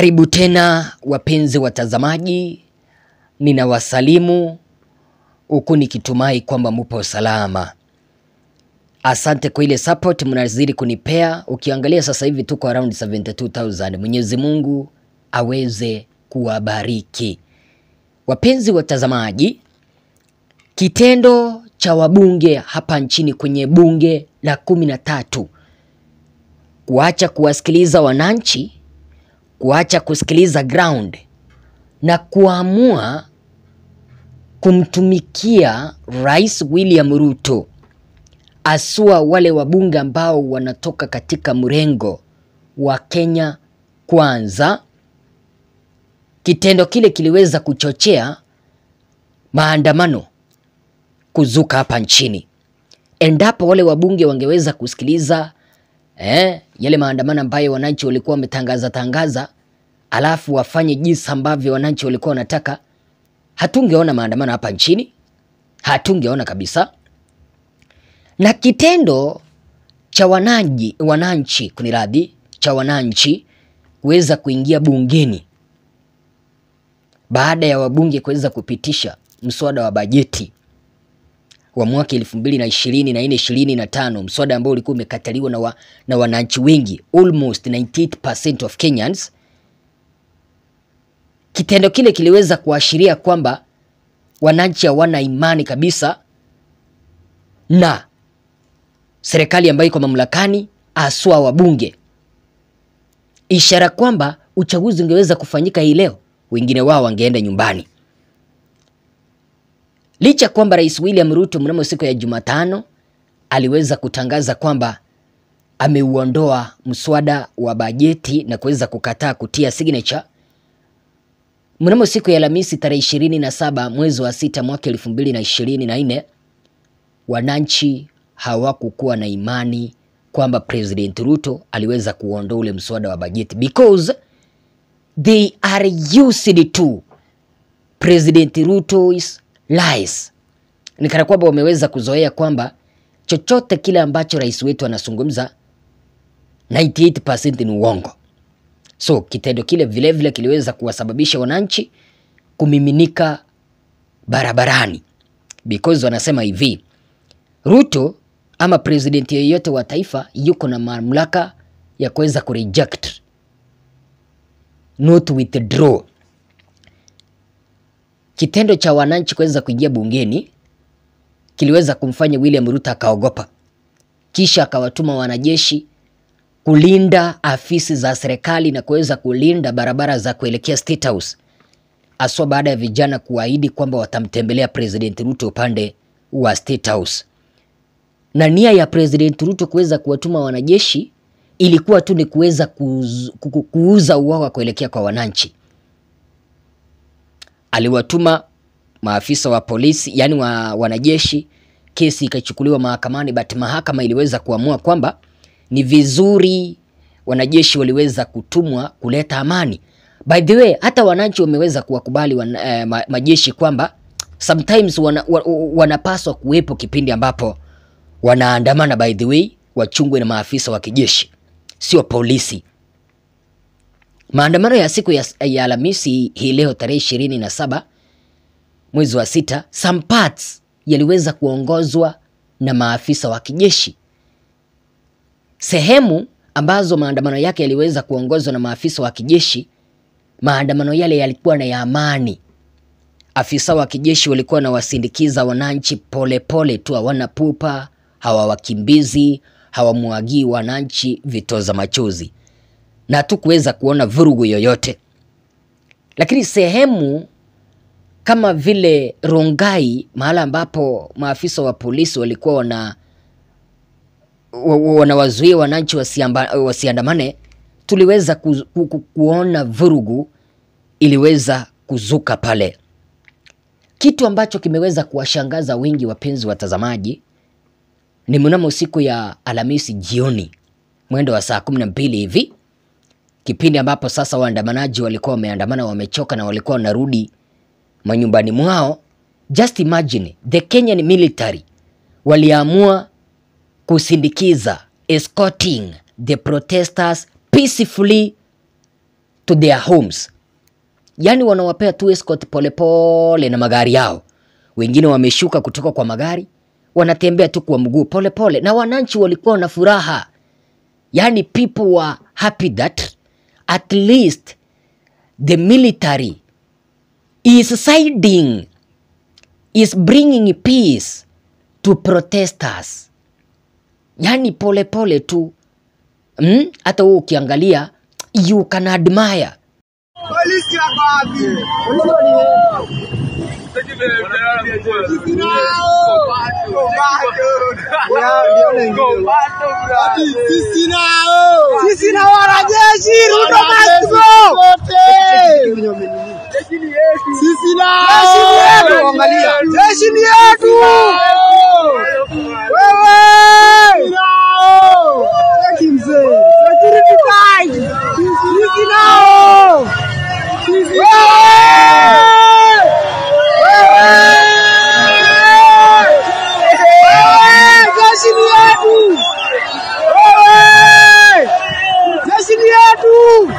Karibu tena wapenzi watazamaji, ninawasalimu huku nikitumai kwamba mupo salama. Asante kwa ile support mnazidi kunipea. Ukiangalia sasa hivi tuko around 72000. Mwenyezi Mungu aweze kuwabariki. Wapenzi watazamaji, kitendo cha wabunge hapa nchini kwenye bunge la kumi na tatu kuacha kuwasikiliza wananchi, kuacha kusikiliza ground na kuamua kumtumikia Rais William Ruto, asua wale wabunge ambao wanatoka katika mrengo wa Kenya Kwanza. Kitendo kile kiliweza kuchochea maandamano kuzuka hapa nchini. Endapo wale wabunge wangeweza kusikiliza eh, yale maandamano ambayo wananchi walikuwa wametangaza tangaza, alafu wafanye jinsi ambavyo wananchi walikuwa wanataka, hatungeona maandamano hapa nchini, hatungeona kabisa. Na kitendo cha wananchi wananchi kuniradhi, cha wananchi kuweza kuingia bungeni baada ya wabunge kuweza kupitisha mswada wa bajeti wa mwaka elfu mbili na ishirini na nne ishirini na tano mswada ambao ulikuwa umekataliwa na, wa, na wananchi wengi almost 98% of Kenyans. Kitendo kile kiliweza kuashiria kwamba wananchi hawana imani kabisa na serikali ambayo iko mamlakani, aswa wabunge, ishara kwamba uchaguzi ungeweza kufanyika hii leo, wengine wao wangeenda nyumbani. Licha kwamba Rais William Ruto mnamo siku ya Jumatano aliweza kutangaza kwamba ameuondoa mswada wa bajeti na kuweza kukataa kutia signature mnamo siku ya Alhamisi tarehe ishirini na saba mwezi wa sita mwaka elfu mbili na ishirini na nne wananchi hawakukuwa na imani kwamba President Ruto aliweza kuondoa ule mswada wa bajeti because they are used to President Ruto's lies. Ni kana kwamba wameweza kuzoea kwamba chochote kile ambacho rais wetu anazungumza 98% ni uongo. So kitendo kile vilevile vile kiliweza kuwasababisha wananchi kumiminika barabarani because wanasema hivi, Ruto ama president yeyote wa taifa yuko na mamlaka ya kuweza kureject not withdraw. Kitendo cha wananchi kuweza kuingia bungeni kiliweza kumfanya William Ruto akaogopa, kisha akawatuma wanajeshi kulinda afisi za serikali na kuweza kulinda barabara za kuelekea State House, aswa baada ya vijana kuahidi kwamba watamtembelea President Ruto upande wa State House. Na nia ya President Ruto kuweza kuwatuma wanajeshi ilikuwa tu ni kuweza kuuza uoga kuelekea kwa wananchi. Aliwatuma maafisa wa polisi, yani wa wanajeshi, kesi ikachukuliwa mahakamani, but mahakama iliweza kuamua kwamba ni vizuri wanajeshi waliweza kutumwa kuleta amani. By the way, hata wananchi wameweza kuwakubali wan, eh, ma, majeshi kwamba sometimes wana, wa, wanapaswa kuwepo kipindi ambapo wanaandamana. By the way, wachungwe na maafisa wa kijeshi, sio polisi. Maandamano ya siku ya, ya Alhamisi hii leo tarehe ishirini na saba mwezi wa sita, some parts yaliweza kuongozwa na maafisa wa kijeshi. Sehemu ambazo maandamano yake yaliweza kuongozwa na maafisa wa kijeshi, maandamano yale yalikuwa na ya amani. Afisa wa kijeshi walikuwa wanawasindikiza wananchi polepole tu, hawana pupa, hawawakimbizi, hawamwagii wananchi vitoza machozi na tu kuweza kuona vurugu yoyote. Lakini sehemu kama vile Rongai, mahala ambapo maafisa wa polisi walikuwa wana wanawazuia wananchi wasiandamane, tuliweza ku, ku, ku, kuona vurugu iliweza kuzuka pale, kitu ambacho kimeweza kuwashangaza wengi wapenzi watazamaji. Ni mnamo siku ya Alhamisi jioni mwendo wa saa kumi na mbili hivi kipindi ambapo sasa waandamanaji walikuwa wameandamana, wamechoka na walikuwa wanarudi manyumbani mwao. Just imagine the Kenyan military waliamua kusindikiza escorting the protesters peacefully to to their homes. Yaani wanawapea tu escort polepole na magari yao. Wengine wameshuka kutoka kwa magari, wanatembea tu kwa mguu polepole, na wananchi walikuwa na furaha. Yaani people were happy that at least the military is siding, is bringing peace to protesters. Yaani polepole tu mm? Hata wewe ukiangalia you can admire Polisi wako wapi? Sisi nao. Sisi na wanajeshi Ruto must go. Sisi nao. Jeshi ni yetu. Angalia. Jeshi ni yetu. Wewe. Cheki mzee. Security guys. Sisi nao. Wewe. Wewe. Jeshi ni yetu. Wewe. Jeshi ni yetu.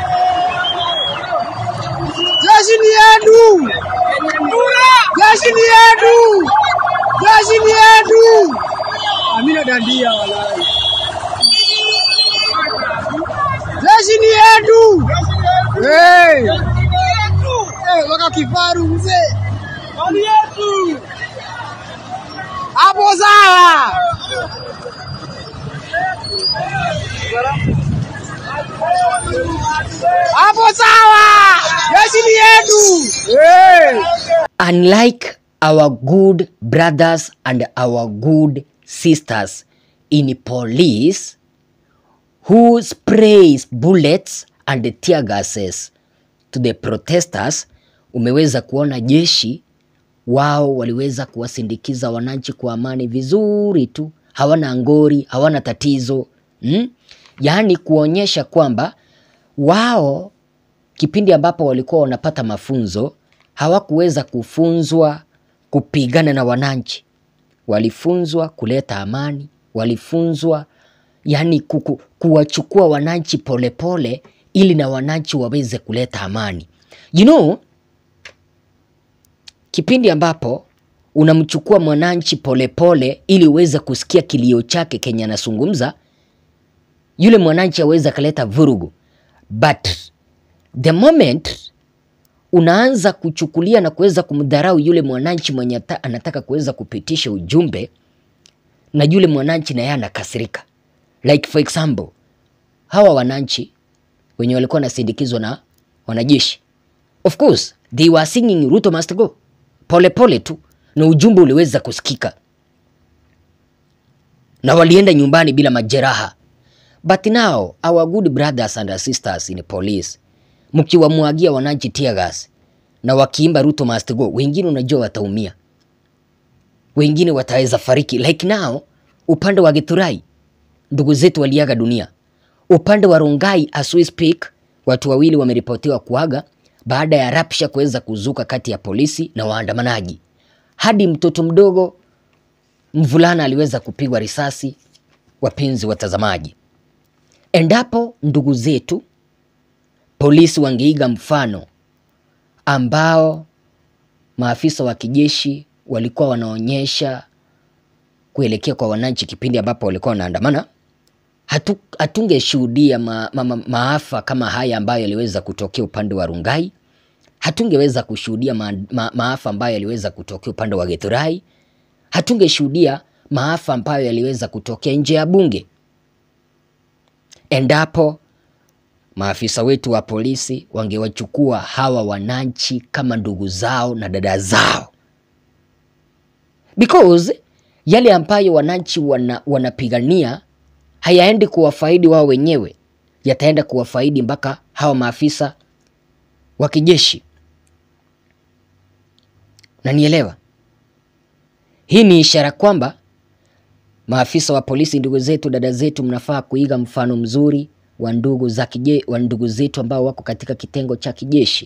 Jeshi ni yetu. Jeshi ni yetu. Jeshi ni yetu. Amina dandia walai. Jeshi ni yetu. Hey. Hey, waka kifaru mzee. Mali yetu. Hapo sawa. Hapo sawa. Jeshi ni yetu. Hey. unlike our good brothers and our good sisters in police who sprays bullets and tear gases to the protesters, umeweza kuona jeshi wao waliweza kuwasindikiza wananchi kwa amani vizuri tu, hawana ngori, hawana tatizo mm? Yaani kuonyesha kwamba wao kipindi ambapo walikuwa wanapata mafunzo hawakuweza kufunzwa kupigana na wananchi, walifunzwa kuleta amani, walifunzwa yani kuku, kuwachukua wananchi polepole ili na wananchi waweze kuleta amani. You know, kipindi ambapo unamchukua mwananchi polepole ili uweze kusikia kilio chake kenye anazungumza, yule mwananchi aweza kaleta vurugu, but the moment unaanza kuchukulia na kuweza kumdharau yule mwananchi mwenye ata- anataka kuweza kupitisha ujumbe, na yule mwananchi na yeye anakasirika. Like for example, hawa wananchi wenye walikuwa wanasindikizwa na wanajeshi, of course they were singing Ruto must go, pole pole tu, na ujumbe uliweza kusikika na walienda nyumbani bila majeraha. But now our good brothers and sisters in police, mkiwamwagia wananchi tear gas na wakiimba Ruto must go, wengine unajua wataumia, wengine wataweza fariki. Like now upande wa Githurai ndugu zetu waliaga dunia. Upande wa Rongai as we speak, watu wawili wameripotiwa kuaga baada ya rapsha kuweza kuzuka kati ya polisi na waandamanaji. Hadi mtoto mdogo mvulana aliweza kupigwa risasi. Wapenzi watazamaji, endapo ndugu zetu polisi wangeiga mfano ambao maafisa wa kijeshi walikuwa wanaonyesha kuelekea kwa wananchi kipindi ambapo walikuwa wanaandamana, hatu, hatungeshuhudia ma, ma, ma, maafa kama haya ambayo yaliweza kutokea upande wa Rungai. Hatungeweza kushuhudia ma, ma, maafa ambayo yaliweza kutokea upande wa Githurai. Hatungeshuhudia maafa ambayo yaliweza kutokea nje ya bunge endapo maafisa wetu wa polisi wangewachukua hawa wananchi kama ndugu zao na dada zao, because yale ambayo wananchi wana, wanapigania hayaendi kuwafaidi wao wenyewe, yataenda kuwafaidi mpaka hawa maafisa wa kijeshi. Na nielewa hii ni ishara kwamba maafisa wa polisi, ndugu zetu, dada zetu, mnafaa kuiga mfano mzuri wa ndugu za kije, wa ndugu zetu ambao wako katika kitengo cha kijeshi,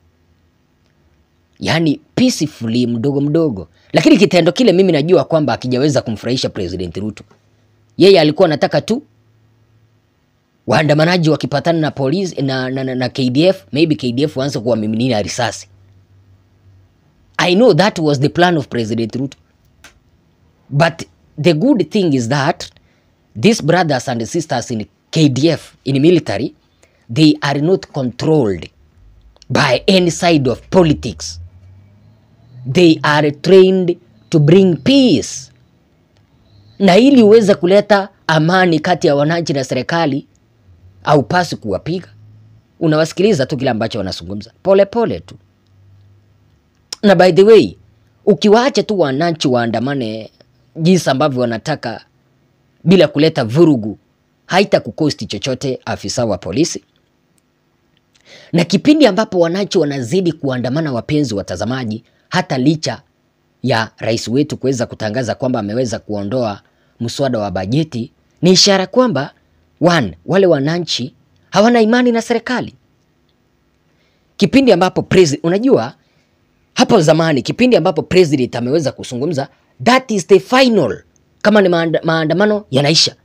yaani peacefully, mdogo mdogo. Lakini kitendo kile mimi najua kwamba akijaweza kumfurahisha President Ruto. Yeye alikuwa anataka tu waandamanaji wakipatana na polisi na, na, na, na KDF, maybe KDF waanze kuwamiminia risasi. I know that was the plan of President Ruto. But the good thing is that these brothers and sisters in KDF, in military, they are not controlled by any side of politics. They are trained to bring peace. Na ili uweze kuleta amani kati ya wananchi na serikali, haupasi kuwapiga, unawasikiliza tu kile ambacho wanazungumza polepole tu. Na by the way, ukiwaacha tu wananchi waandamane jinsi ambavyo wanataka bila kuleta vurugu, haita kukosti chochote afisa wa polisi. Na kipindi ambapo wananchi wanazidi kuandamana, wapenzi watazamaji, hata licha ya rais wetu kuweza kutangaza kwamba ameweza kuondoa mswada wa bajeti, ni ishara kwamba one, wale wananchi hawana imani na serikali. Kipindi ambapo president, unajua hapo zamani, kipindi ambapo president ameweza kuzungumza, that is the final, kama ni maanda, maandamano yanaisha,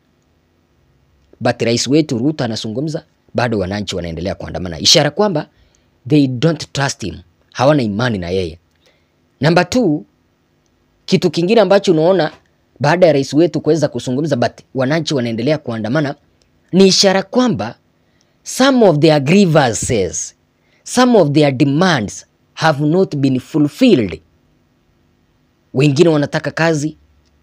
but rais wetu Ruto anazungumza, bado wananchi wanaendelea kuandamana, ishara kwamba they don't trust him, hawana imani na yeye. Namba two, kitu kingine ambacho unaona baada ya rais wetu kuweza kuzungumza but wananchi wanaendelea kuandamana ni ishara kwamba some of their grievances, some of their demands have not been fulfilled. Wengine wanataka kazi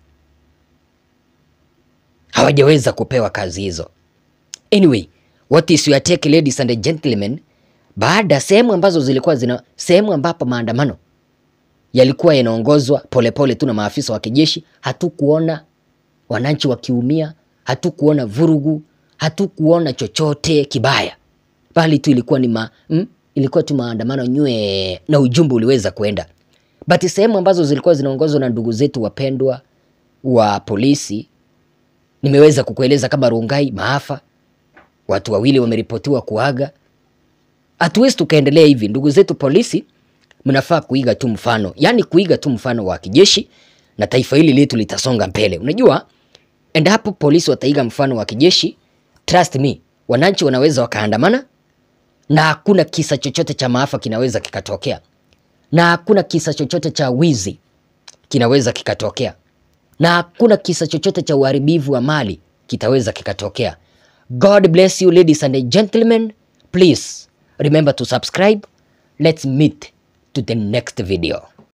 hawajaweza kupewa kazi hizo. Anyway, what is your take ladies and gentlemen? Baada sehemu ambazo zilikuwa zina sehemu ambapo maandamano yalikuwa yanaongozwa polepole tu na maafisa wa kijeshi, hatukuona wananchi wakiumia, hatukuona vurugu, hatukuona chochote kibaya, bali tu ilikuwa ni ma, mm, ilikuwa tu maandamano nywe na ujumbe uliweza kwenda. But sehemu ambazo zilikuwa zinaongozwa na ndugu zetu wapendwa wa polisi, nimeweza kukueleza kama Rongai, maafa, watu wawili wameripotiwa kuaga. Hatuwezi tukaendelea hivi, ndugu zetu polisi mnafaa kuiga tu mfano, yaani kuiga tu mfano wa kijeshi na taifa hili letu litasonga mbele. Unajua, endapo polisi wataiga mfano wa kijeshi, trust me, wananchi wanaweza wakaandamana na hakuna kisa chochote cha maafa kinaweza kikatokea, na hakuna kisa chochote cha wizi kinaweza kikatokea, na hakuna kisa chochote cha uharibifu wa mali kitaweza kikatokea. God bless you ladies and gentlemen. Please remember to subscribe. Let's meet to the next video.